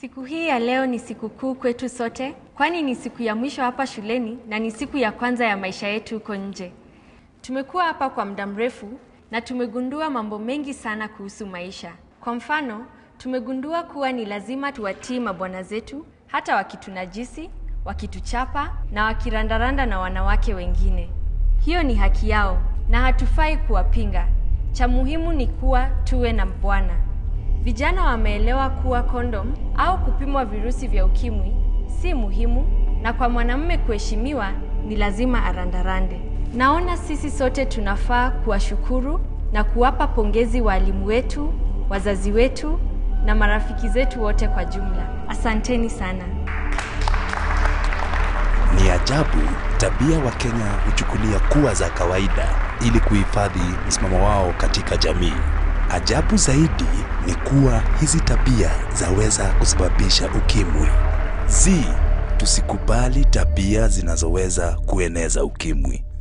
Siku hii ya leo ni siku kuu kwetu sote, kwani ni siku ya mwisho hapa shuleni na ni siku ya kwanza ya maisha yetu huko nje. Tumekuwa hapa kwa muda mrefu na tumegundua mambo mengi sana kuhusu maisha. Kwa mfano, tumegundua kuwa ni lazima tuwatii mabwana zetu hata wakitunajisi, wakituchapa na wakirandaranda na wanawake wengine. Hiyo ni haki yao na hatufai kuwapinga. Cha muhimu ni kuwa tuwe na Bwana. Vijana wameelewa kuwa kondom au kupimwa virusi vya ukimwi si muhimu, na kwa mwanamume kuheshimiwa ni lazima arandarande. Naona sisi sote tunafaa kuwashukuru na kuwapa pongezi waalimu wetu, wazazi wetu na marafiki zetu wote kwa jumla. Asanteni sana. Ni ajabu tabia Wakenya huchukulia kuwa za kawaida ili kuhifadhi msimamo wao katika jamii. Ajabu zaidi ni kuwa hizi tabia zaweza kusababisha ukimwi. Zi, tusikubali tabia zinazoweza kueneza ukimwi.